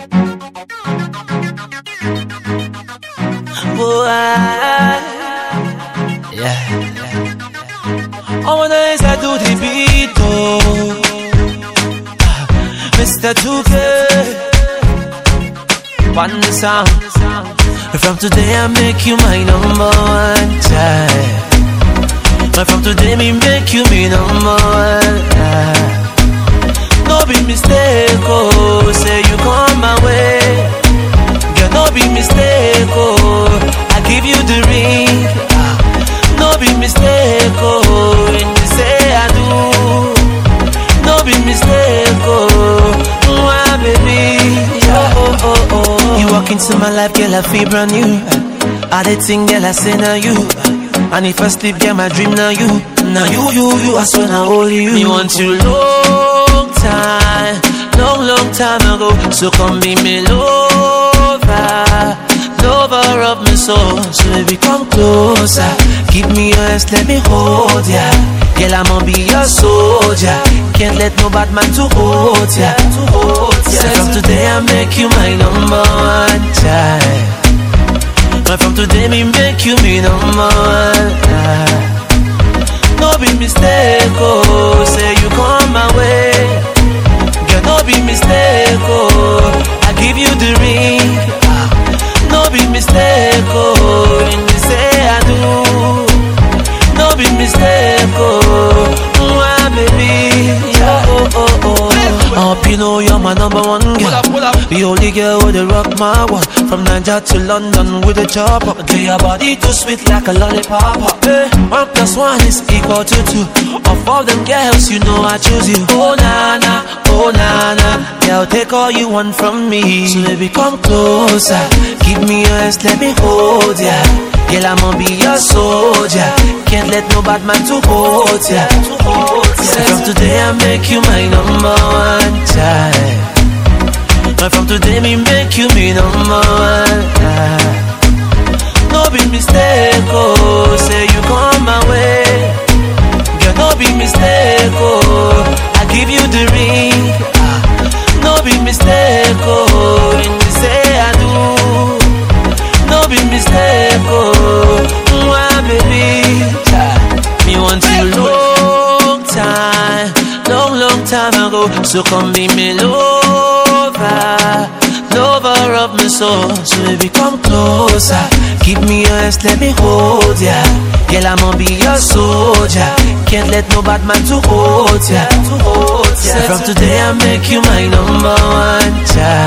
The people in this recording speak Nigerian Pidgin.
Boy, yeah. I wanna answer to the beat, oh. Ah, Mr. 2K, one sound. From today I make you my number one child. But from today me make you me number one. ah. No be mistake, oh, say you come my way. Girl, no be mistake, oh, I give you the ring. ah. No be mistake, oh, when you say I do. No be mistake, oh, mwah, baby. Oh, oh, oh, oh. You walk into my life, girl, I feel brand new. I did think, girl, I say now you. And if I sleep, girl, my dream now you. Now you, you, you, I swear now only you. Me want you long time, long, long time ago. So come be me lover, lover of my soul. So baby, come closer, give me your hands, let me hold ya. Girl, I'ma be your soldier. Can't let no bad man to hold ya. To hold ya. So from today I make you my number one child. And from today me make you me number one. ah. No be mistake, oh, say you come my way. Girl, no be mistake, oh, I give you the ring. ah. No be mistake, oh, when you say I do. No be mistake, oh, mwah, baby. Oh, oh, oh, oh. I hope you know you're my number one girl. The only girl with the rock my world. From Niger to London with a chopper. Do your body too sweet like a lollipop. Hey, one plus one is equal to two. Of all them girls, you know I choose you. Oh na na, oh na na. Girl, take all you want from me. So baby, come closer. Give me your hands, let me hold ya. Girl, I'ma be your soldier. Can't let no bad man to hold ya. So from today I make you my number one child. And from today me make you me number one. ah. No be mistake, oh, say you come my way. Girl, no be mistake, oh, I give you the ring. ah. No be mistake, oh, when you say I do. No be mistake, oh, mwah, baby. Child, Me want you long time, long, long time ago. So come be me lover, lover of my soul. So baby, come closer. Give me your hands, let me hold ya. Girl, I'ma be your soldier. Can't let no bad man to hold ya. To hold ya. So from today I make you my number one child.